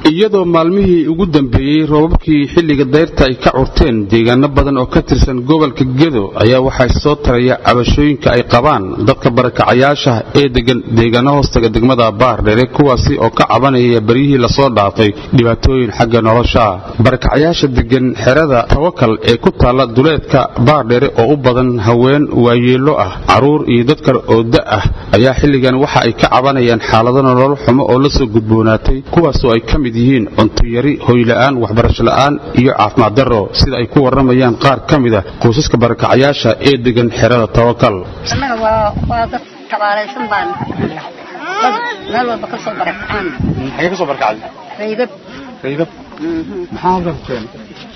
iyadoo maalmihii ugu dambeeyey roobabkii xilliga dayrta ay ka curteen deegaano badan oo ka tirsan gobolka gedo ayaa waxaa soo taraya cabashooyinka ay qabaan dadka barakacayaasha ee degan deegaano hoostaga degmada baardhere kuwaasi oo ka cabanaya beryihii lasoo dhaafay dhibaatooyin xagga nolosha barakacayaasha degan xerada tawakal ee ku taalla duleedka baardhere oo u badan haween waayeelo ah caruur iyo dad kale oo da ah ayaa xilligan waxa ay ka cabanayaan xaalado nolol xumo oo la soo gudboonaatay kuwaasoo ay ka mid yihiin cuntuyari hoyla'aan waxbarasho la'aan iyo caafimaad darro sida ay ku warramayaan qaar ka mid a qoysaska barakacayaasha ee degan xerada tawakal annaga waa dad tabaalaysan baan dad meel walba ka soo barakacaan maxay ka soo barakacday raydab raydab maxaa halkan ku keenay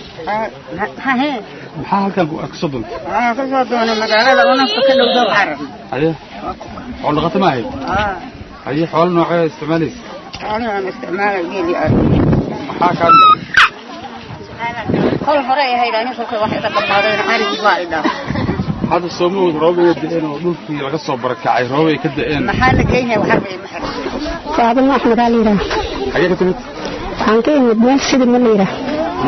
hahe maxaa halkan ka soo duntay waxaan ka soo doonay magaalada oo nafta ka dhowdow carar haye xoolo dhaqato ma ahayd haye xoolo noocee isticmaalaysa xoolihii aan isticmaalay geeli aad maxaa kaa dhigay kol hore ay ahayd ani kolkay wax iga dhammaadeen arigii baa i dhaafay hadda soomahooda roobay da'een oo dhulkii laga soo barakacay roobay ka da'een maxaa la geynaya waxaa bay ma xirtay faadimo axmed aa la yidhaah xagee ka timid waxaan ka imid meel sida ma la yidhaah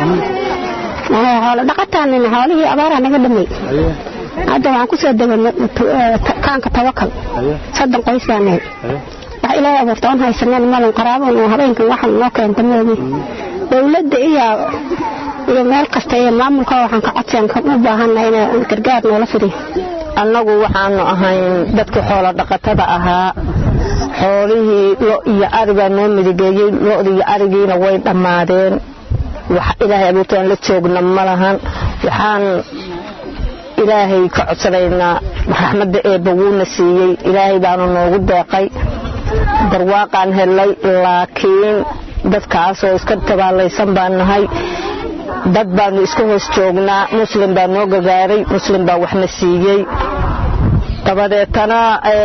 xoolo dhaqataanina xoolihii abaaraa naga dhamay haye hadda waxaan ku soo deganay kaanka tawakal haye soddon qoys baan nahay haye wax ilaahay abuurta oon haysaneen malan qaraaban oo habeenkan waxan noo keenta moogi dowladda iyo iyo meel kasta iyo maamulka waxaan ka codsan ka u baahannahay in gargaar noola fidiyo annagu waxaanu ahayn dadkii xoolo dhaqatada ahaa xoolihii lo iyo arigaa noo midigeeyey lo'da iyo arigiina way dhammaadeen wax ilaahay abuurtaan la joogna ma lahan waxaan ilaahay ka codsanaynaa raxmadda eebba wuuna siiyey ilaahay baanu noogu deeqay barwaaqaan helay laakiin dadkaasoo iska tabaalaysan baan nahay dad baanu iska hoos joognaa muslim baa noo gagaaray muslim baa waxna siiyey dabadeetana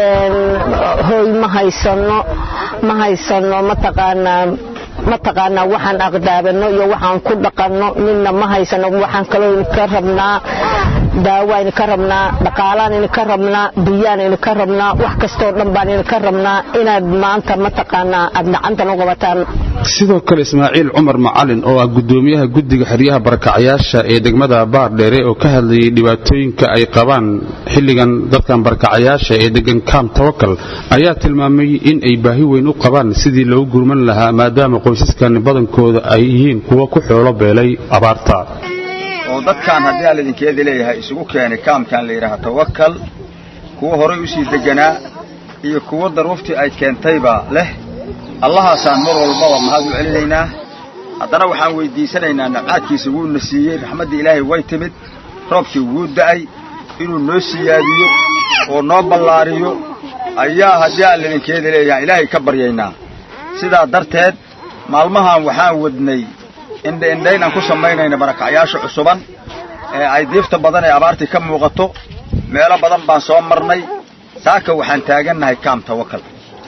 hooy ma haysano ma haysano mataqaanaa mataqaanaa waxaan aqdaabano iyo waxaan ku dhaqanno midna ma haysano waxaan kaloo idinka rabnaa daawaan idinka rabnaa dhaqaalaan idinka rabnaa biyaan idinka rabnaa wax kastoo dhan baan idinka rabnaa inaad maanta mataqaanaa aad gacantan u qabataan sidoo kale ismaaciil cumar macalin oo ah gudoomiyaha guddiga xeryaha barakacayaasha ee degmada baardheere oo ka hadlayay dhibaatooyinka ay qabaan xilligan dadkan barakacayaasha ee degan kaam tawakal ayaa tilmaamay in ay baahi weyn u qabaan sidii loogu gurman lahaa maadaama qoysaskan badankooda ay yihiin kuwa ku xoolo beelay abaarta oo dadkan haddii aan idinkeeda leeyahay isugu keenay kaamkan la yidhaaha tawakal kuwa horay usii deganaa iyo kuwa daruuftii ay keentayba leh allahaasaan mar walbaba mahad u celinaynaa haddana waxaan weyddiisanaynaa nabcaadkiisa wuuna siiyey raxmaddii ilaahay way timid roobkii wuu da'ay inuu noo siyaadiyo oo noo ballaariyo ayaa haddii aan idinkeeda leeyahay ilaahay ka baryaynaa sidaa darteed maalmahan waxaan wadnay indhaindhayn aan ku samaynayna barakacyaasha cusuban ee ay diifta badan ee abaartii ka muuqato meelo badan baan soo marnay saaka waxaan taagannahay kaam tawakal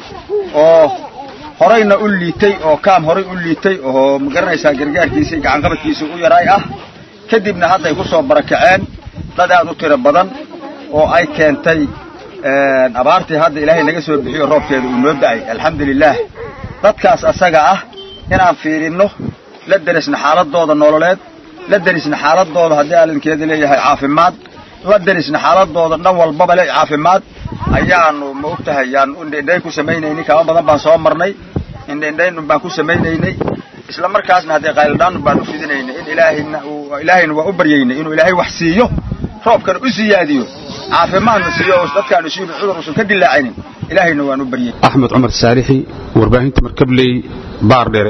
oo horayna u liitay oo kaam horay u liitay oo magaranaysaa gargaarkiisa iyo gacanqabadkiisa u yaraay ah kadibna hadday ku soo barakaceen dad aad u tiro badan oo ay keentay abaartii hadda ilaahay naga soo bixiyo roobkeeda uu noo da'ay alxamdulilaah dadkaas asaga ah inaan fiirinno la derisna xaaladooda nololeed la derisna xaaladooda haddii aalinkeeda leeyahay caafimaad la derisna xaaladooda dhan walbaba le caafimaad ayaanu ma og tahay yaan indhaindhayn ku samaynaynay kaba badan baan soo marnay indhaindhayn baan ku samaynaynay isla markaasna haddee qayldhaan baan u fidinaynay in ilaahayna ilaahayna waa u baryaynay inuu ilaahay wax siiyo roobkana u siyaadiyo caafimaadna siiyo oo dadkaanu siinu cudur uusan ka dilaacinin ilaahayna waan u baryay axmed cumar saalixi warbaahinta markabley baardhere